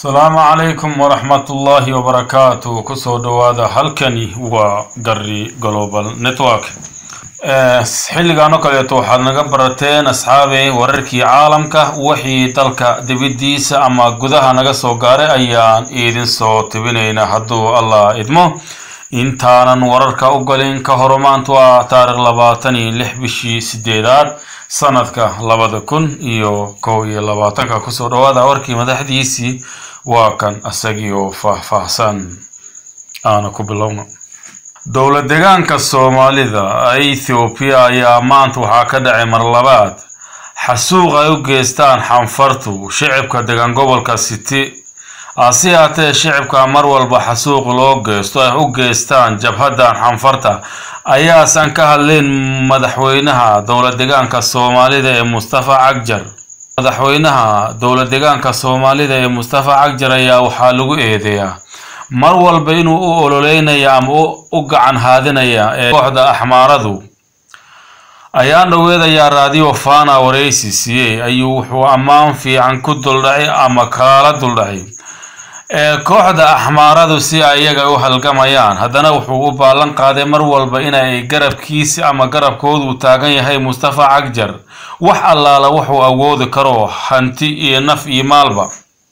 asalaamu calaykum waraxmatullaahi wabarakaatu kusoo dhowaada halkani waa gari global network xilligan oo kaleeto waxaad naga barateen asxaabey wararkii caalamka wixii dalka dibiddiisa ama gudaha naga soo gaaray ayaan idin soo tibinaynaa hadduu allah idmo intaanan wararka u galin ka horo maanta waa taarikh labaatan iyo lix bishii sideedaad sanadka labada kun iyo kow iyo labaatanka kusoo dhawaada warkii madaxdiisii waa kan isagii oo faahfaahsan aana ku bilowno dowla degaanka soomaalida ethoobiya ayaa maanta waxaa ka dhacay mar labaad xasuuq ay u geystaan xanfartu shicibka degan gobolka city hase haatee shicibka mar walba xasuuq loo geysto ay u geystaan jabhadan xanfarta ayaasan ka hadleen madaxweynaha dowla degaanka soomaalida ee mustafa cagjar madaxweynaha dowla degaanka soomaalida ee mustafa cagjar ayaa waxaa lagu eedeeyaa mar walba inuu u ololeynaya ama u gacan haadinaya ee kooxda axmaaradu ayaan dhaweedayaa raadiyo fana waraysi siiyey ayuu wuxuu ammaan fiican ku duldhacay ama kalaala duldhacay ee kooxda axmaaradu si ay iyaga u halgamayaan haddana wuxuu u baallan qaaday mar walba inay garabkiisi ama garabkoodu taagan yahay mustafa cagjar wax allaala wuxuu awoodi karo hanti iyo naf iyo maalba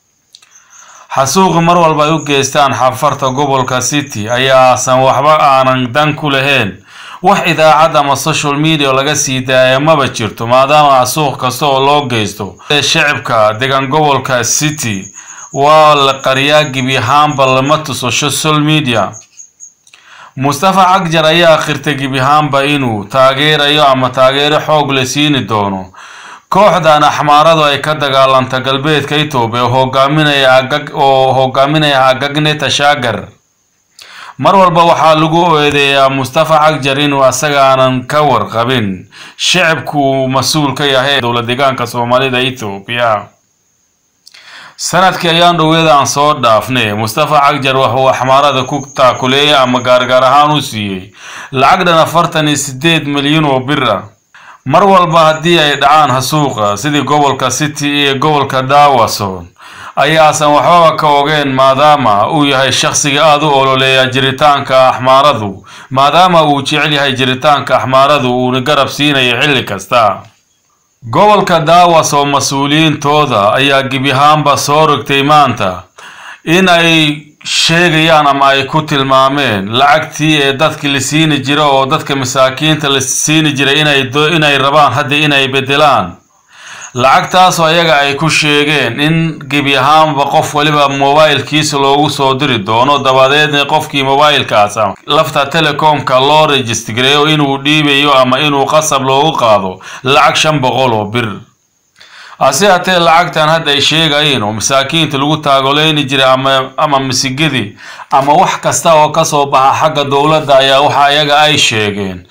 xasuuqi mar walba ay u geystaan xafarta gobolka city ayaasan waxba aanan dan ku lahayn wax idaacad ama social media laga sii daaya maba jirto maadaama xasuuq kasta oo loo geysto shicibka degan gobolka city waa la qariyaa gebi ahaanba lama tuso social media mustafa cagjar ayaa akhirtay gebi ahaanba inuu taageerayo ama taageero xoog la siini doono kooxdan axmaaradu ay ka dagaalanta galbeedka etoobiya oo hogaaminaya agagne tashaagar mar walba waxaa lagu eedeeyaa mustafa cagjar inuu asagaanan ka warqabin shicibku mas-uul ka yahay dowla degaanka soomaalida etoobiya sanadkii ayaan dhaweeda aan soo dhaafnay mustafa cagjar waxuu axmaarada ku taakuleeyay ama gaargaar ahaan u siiyey lacag dhan afartan iyo sideed milyan oo bir ah mar walba haddii ay dhacaan hasuuqa sidii gobolka city iyo gobolka daawason ayaasan waxbaba ka ogeen maadaama uu yahay shaqsiga aada u ololeeya jiritaanka axmaaradu maadaama uu jecel yahay jiritaanka axmaaradu uuna garab siinayo xilli kasta gobolka daawas oo mas-uuliyiintooda ayaa gebi ahaanba soo rogtay maanta in ay sheegayaan ama ay ku tilmaameen lacagtii ee dadki la siini jira oo dadka masaakiinta la siini jiray inay rabaan hadda inay bedelaan lacagtaasoo ayaga ay ku sheegeen in gebi ahaanba qof waliba mobilkiisa loogu soo diri doono dabadeedna qofkii mobilkaas lafta telecomka loo rejistgareeyo inuu dhiibayo ama inuu qasab loogu qaado lacag shan boqol oo bir hase haatee lacagtan hadda ay sheegayeen oo masaakiinta lagu taagoleyni jiray ama masigadii ama wax kasta oo kasoo baxa xagga dowladda ayaa waxa ayaga ay sheegeen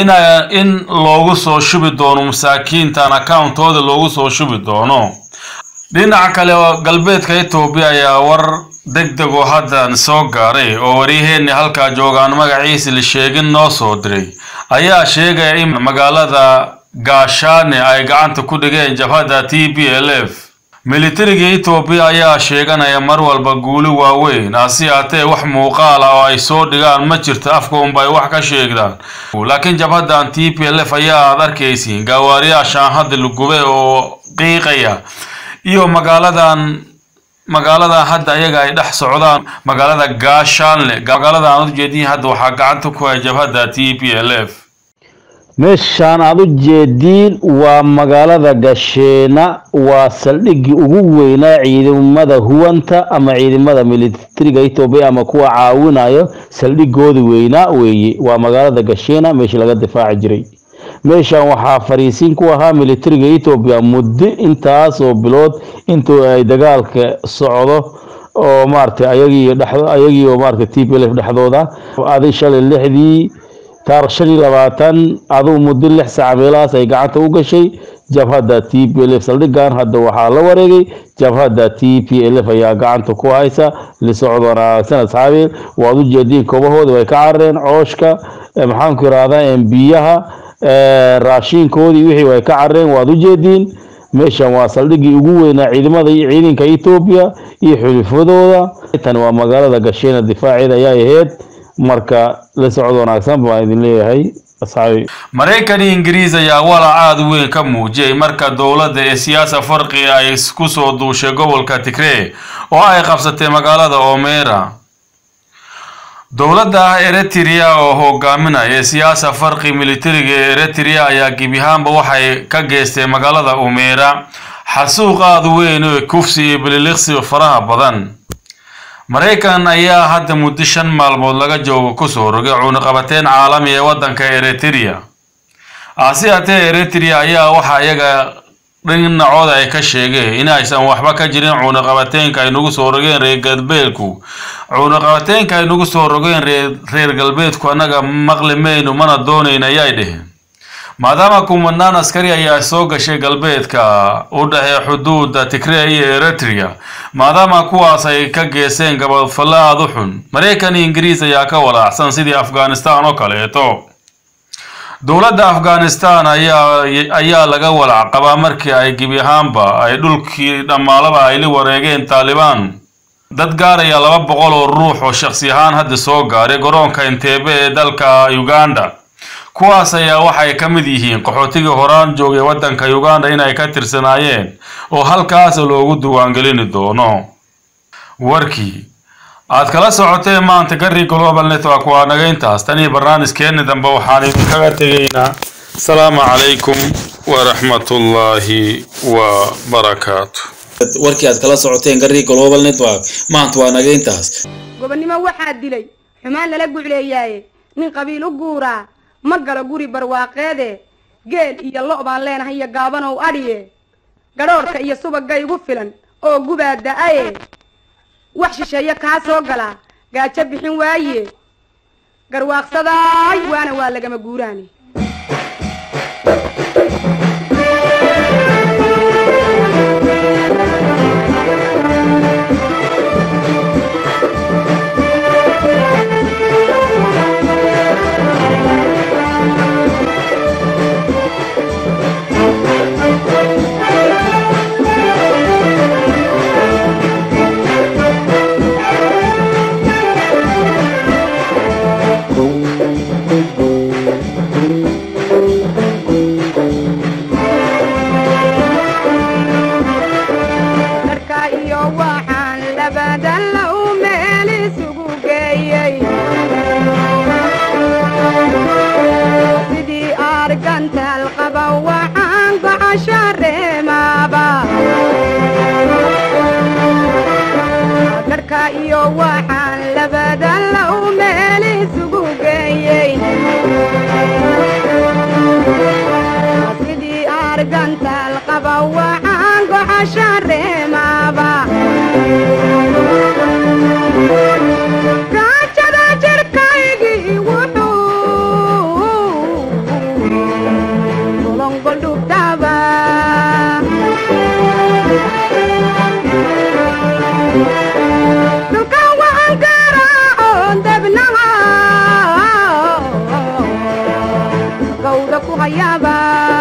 in loogu soo shubi doono masaakiintan accountooda loogu soo shubi doono dhinaca kale galbeedka etoobiya ayaa war deg deg oo haddan soo gaaray oo waryaheeni halkaa joogaan magaciisa la sheegin noo soo diray ayaa sheegaya in magaalada gaashaane ay gacanta ku dhigeen jabhadda t b l f militariga etoobiya ayaa sheeganaya mar walba guulo waaweyn hase haatee wax muuqaal ah oo ay soo dhigaan ma jirto afka unba ay wax ka sheegdaan laakiin jabhaddan t b l f ayaa aad arkaysiin gaawaariyaashaan hadda la gubay oo qiiqaya iyo magaaladan magaaladan hadda ayaga ay dhex socdaan magaalada gaashaanle magaalada aan ujeediin hadda waxaa gacanta ku haya jabhadda t b l f meeshaan aad u jeediin waa magaalada gasheena waa saldhiggii ugu weynaa ciidamada huwanta ama ciidamada militariga etoobiya ama kuwa caawinayo saldhigooda weynaa weeye waa magaalada gasheena meesha laga difaaci jiray meeshan waxaa fariisiin ku ahaa militariga etoobiya muddo intaas oo bilood intuu ay dagaalka socdo oo maaragtay ayagii ayagii oo maaragtay t p l f dhexdooda adi shalay lixdii taarikh shan iyo labaatan aduu muddo lix saaca meelahaas ay gacanta u gashay jabhadda t p l f saldhigan hadda waxaa la wareegay jabhadda t p l f ayaa gacanta ku haysa lisocod wanaagsan asxaabi waad u jeediin koobahooda way ka carareen cooshka maxaanku irahdaa biyaha raashiinkoodii wixii way ka carareen waad u jeediin meeshan waa saldhiggii ugu weynaa ciidamada iyo ciidanka etoobiya iyo xulifadooda tani waa magaalada gasheena difaaceeda ayaa ahayd marka la socod wanaagsan baan idin leeyahay asxaabi maraykan iyo ingiriis ayaa walac aada u weyn ka muujiyey marka dowladda ee siyaasa farqi ay ku soo duushay gobolka tigree oo ay qabsatay magaalada omera dowladda eritrea oo hogaaminaya siyaasa farqi militariga ee eritrea ayaa gebi ahaanba waxay ka geystay magaalada omera xasuuq aada u weyn oo kufsi iyo bililiqsi faraha badan maraykan ayaa hadda muddo shan maalmood laga joogo kusoo rogay cunuqabateyn caalami ee waddanka eritrea hase haatee eritrea ayaa waxaa iyaga dhinacooda ay ka sheegeen in aysan waxba ka jirin cunuqabateynka ay nagu soo rogeen reer galbeedku cunuqabateynka ay nagu soo rogeen reer galbeedku annaga maqli maynu mana doonayn ayay dheheen maadaama kumanaan askari ayaa soo gashay galbeedka u dhexee xuduuda tigree iyo eritrea maadaama kuwaas ay ka geeseen gabadfallo aada u xun maraykan iyo ingiriis ayaa ka walaacsan sidii afghanistan oo kaleeto dowladda afghanistan ayaa ayaa laga walaac qabaa markii ay gebi ahaanba ay dhulkii dhammaalaba ay la wareegeen taalibaan dad gaaraya laba boqol oo ruux oo shakhsi ahaan hadda soo gaaray garoonka inteebe ee dalka uganda kuwaas ayaa waxay ka mid yihiin qaxootigii horaan joogay waddanka uganda inay ka tirsanaayeen oo halkaas loogu diiwaangelini doono warkii aad kala socoteen maanta gari global network waa naga intaas tan iyo barnaamijkeeni dambe waxaan idinkaga tegaynaa asalaamu calaykum waraxmatullaahi wa barakaatu warkii aad kala socoteen gari global network maanta waa naga intaas gobonnimo waxaa dilay xumaan lala gucleeyaaye nin qabiil u guuraa ma galo guri barwaaqeede geel iyo lo' baan leenahay iyo gaabanow adhiye gadhoorhka iyo subagga igu filan oo gubaa da-aye wax shisheeye kaa soo galaa gaajo bixin waaye garwaaqsadaay waana waa lagama guuraani dharka iyo waxaan labadan low meel isugu geeyey sidii argantaal qaba waxaan gocosho reemaaba dharka iyo waxaan labadan low meel isugu geeyey sidii argantaal qaba waxaan gocosho reemaaba gaajada jirkaygii wuxuu dolongoldhubdhaba dhulka waan garaaco debnaha gawda ku hayaaba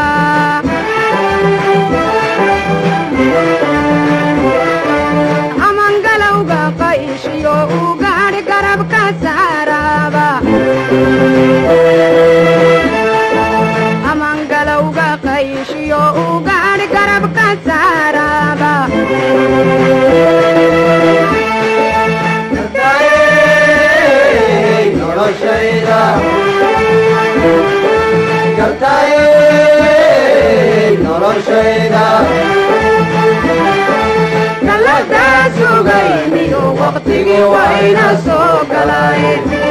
amangalowga qayshiyo u gaadhi garabka saaraaba amangalowga qayshiyo u gaadhi garabka saaraaba galadaa sugayniyo waqtigii wayna soo galay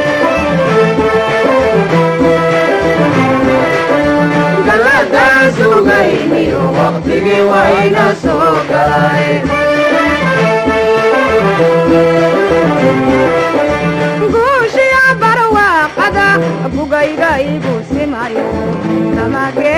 galadaa sugayniyo waqtigii wayna soo galay guushiya barwaaqada bugayga igu simayo tamage